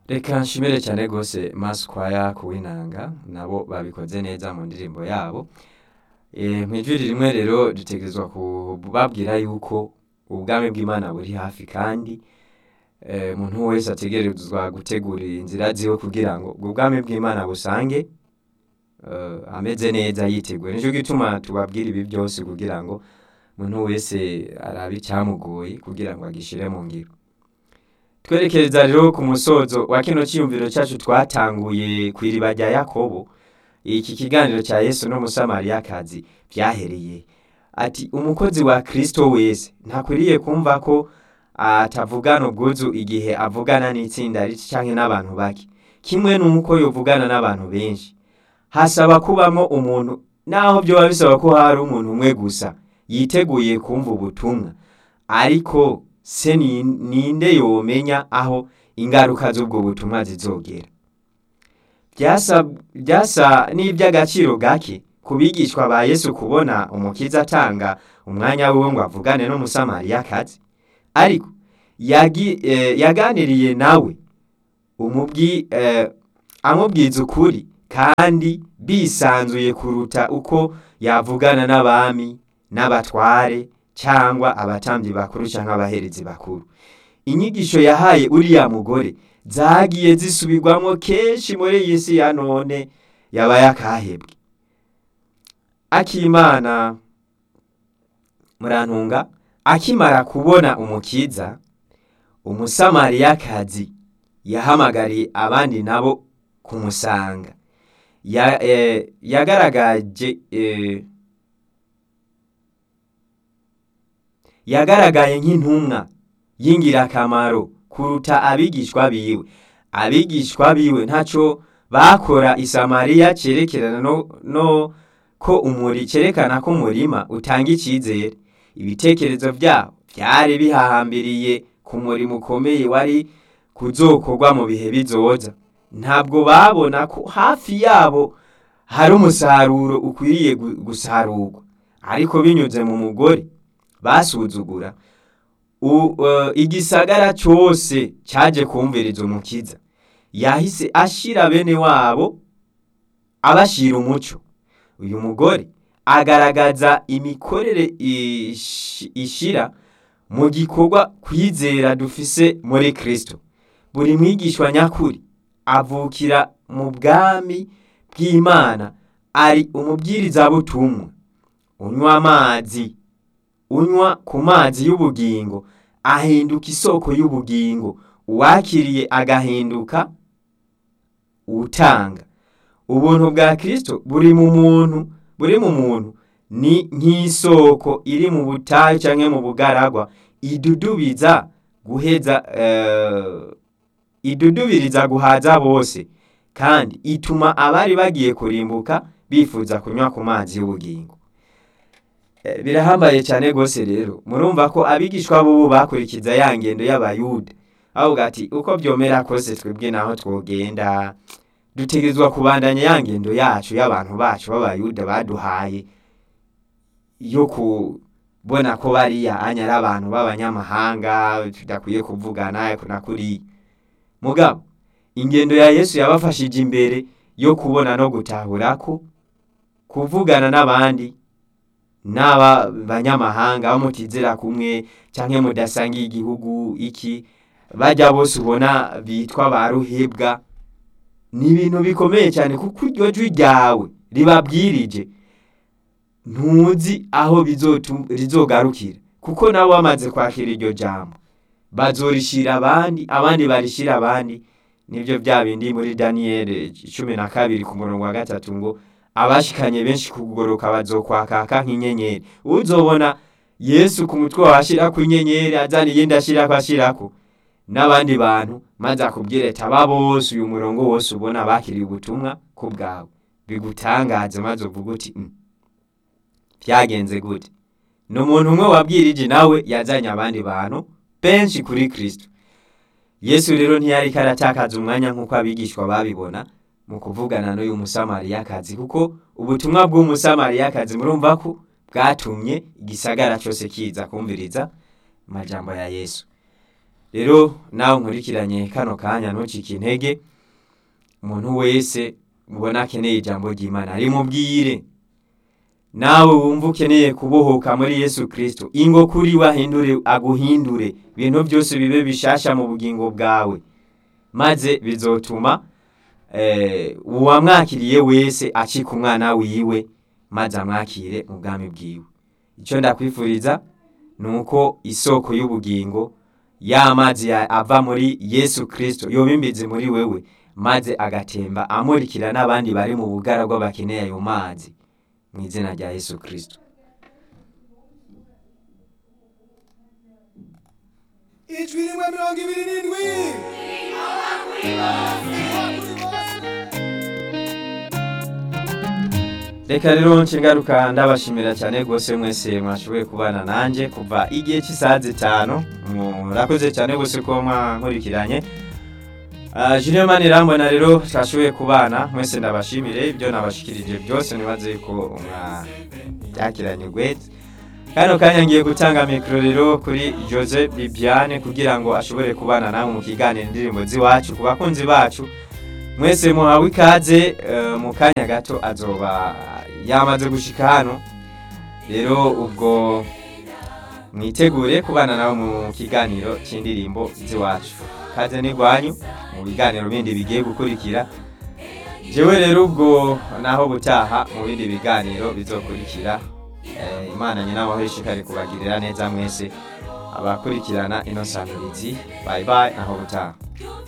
reka nshimire cyane rwose masquire kuwinanga nabo babikoze neza mu ndirimbo yabo Eh, mu ijwi rimwe rero dutegerezwa kubabwira yuko ubwami bw'imana buri hafi kandi eh, umuntu wese ategerezwa gutegurira inzira ziwe kugira ngo ubwo bwami bw'imana busange eh, ameze neza yiteguye nicyo gituma tubabwira ibi byose kugira ngo umuntu wese arabe icyamugoye kugira ngo agishire mu ngiro twerekeza rero ku musozo wa kino cyiyumviro cyacu twatanguye ku iriba rya yakobo iki kiganiro cya yesu n'umusamariyakazi byahereye ati umukozi wa kristo wese ntakwiriye kumva ko atavugana ubwuzu igihe avugana n'itsinda rito cyangwa n'abantu bake kimwe n'uko yovugana n'abantu benshi hasaba kubamo umuntu naho byoba bisaba ko hari umuntu umwe gusa yiteguye kumva ubutumwa ariko se ni- ninde yomenya aho ingaruka z'ubwo butumwa zizogera byasa byasa n'iby'agaciro gake ku bigishwa ba yesu kubona umukiza atanga umwanya wiwe ngo avugane n'umusamariyakazi ariko yagi- eh, yaganiriye nawe umubwi eh, amubwiza ukuri kandi bisanzuye kuruta uko yavugana n'abami n'abatware cyangwa abatambyi bakuru cyangwa abaherezi bakuru inyigisho yahaye uriya mugore zagiye zisubirwamo kenshi muri iyi si ya none yabaye akahebwe akimana murantunga akimara kubona umukiza umusamariyakazi yahamagariye abandi nabo kumusanga ya, eh, yagaragaje eh, yagaragaye nk'intumwa y'ingirakamaro kuruta abigishwa biwe abigishwa biwe ntacyo bakora i samariya cyerekerana no, no ko umuri cyerekana ko umurima utanga icyizere ibitekerezo byabo byari bihahambiriye ku murimo ukomeye wari kuzokorwa mu bihe bizoza ntabwo babona ko hafi yabo hari umusaruro ukwiriye gu- gusarurwa ariko binyuze mu mugore basuzugura u- eh, igisagara cyose cyaje kumviriza umukiza yahise ashira bene wabo abashira umuco uyu mugore agaragaza imikorere ish- ishira mu gikorwa kwizera dufise muri kristo buri mwigishwa nyakuri avukira mu bwami bw'imana ari umubwirizabutumwa unywa amazi unywa ku mazi y'ubugingo ahinduka isoko y'ubugingo uwakiriye agahinduka utanga ubuntu bwa kristo buri mu muntu buri mu muntu ni nk'isoko iri mu butayu cyangwa mu bugaragwa idudubiza guheza eh, idudubiriza guhaza bose kandi ituma abari bagiye kurimbuka bifuza kunywa ku mazi y'ubugingo Eh, birahambaye cyane rwose rero murumva ko abigishwa b'ubu bakurikiza ya ngendo y'abayuda avuga ati uko byomera kose twebwe naho twogenda dutegerezwa kubandanya ya ngendo yacu y'abantu bacu b'abayuda baduhaye yo kubona ko bariya anya ari abantu b'abanyamahanga tudakwiye kuvugana na kuriya mugabo ingendo ya yesu yabafashije imbere yo kubona no gutahura ko kuvugana n'abandi n'aba banyamahanga bo mutizera kumwe cyangwa mudasangiye igihugu iki bajya bose ubona bitwa ba ruhebwa ni ibintu bikomeye cyane kuko iryo jwi ryawe ribabwirije ntuzi aho bizotu- rizogarukira kuko nabo bamaze kwakira iryo jambo bazorishira abandi abandi barishira abandi nibyo bya bindi muri daniyeli cumi na kabiri ku murongo wa gatatu ngo abashikanye benshi kugoroka bazokwakaka nk'inyenyeri uzobona yesu ku mutwe washirako inyenyeri azana iyindi ashirako ashirako n'abandi bantu maze akubwire ati aba bose uyu murongo wose ubona bakiriye ubutumwa ku bwawe bigutangaze maze uvuga uti "Mm, byagenze gute ni umuntu umwe wabwirije nawe yazanye abandi bantu benshi kuri kristo yesu rero ntiyariko aratakaza umwanya nk'uko abigishwa babibona mu kuvugana n'uyu musamariyakazi kuko ubutumwa bw'umusamariyakazi murumva ko bwatumye igisagara cyose kiza kumviriza amajambo ya yesu rero nawe nkurikiranye kano kanya ntucike intege umuntu wese mubona akeneye ijambo ry'imana rimubwire nawe wumva ukeneye kubohoka muri yesu kirisito ingo kuri we ahindure aguhindure ibintu byose bibe bishasha mu bugingo bwawe maze bizotuma uwamwakiriye wese acika umwana wiwe maze amwakire mu bwami bwiwe icyo ndakwifuriza ni uko isoko y'ubugingo ya mazi ava muri yesu kirisito yoba imbizi muri wewe maze agatemba amurikira n'abandi bari mu bugaragwa bakeneye ayo mazi mu izina rya yesu kirisito ijwi rimwe mirongo ibiri n'indwi reka rero nshingaruka ndabashimira cyane rwose mwese mwashoboye kubana nanjye kuva igihe cy'isaha zitanu murakoze cyane rwose ko mwankurikiranye Julien Manirambona rero twashoboye kubana mwese ndabashimire ibyo nabashikirije byose nibaze ko mwabyakiranye gwete kano kanya ngiye gutanga mikoro rero kuri Jose Bibiane kugira ngo ashobore kubana namwe mu kiganiro indirimbo z'iwacu ku bakunzi bacu mwese muhawe ikaze mu kanya gato azoba yamaze gushika hano rero ubwo mwitegure kubana nawe mu kiganiro cy'indirimbo z'iwacu kaze n'igwanyu mu biganiro bindi bigiye gukurikira jewe rero ubwo naho butaha mu bindi biganiro bizokurikira imana nyina waho ishikari kubagirira neza mwese abakurikirana ino samirizi bye bye naho butaha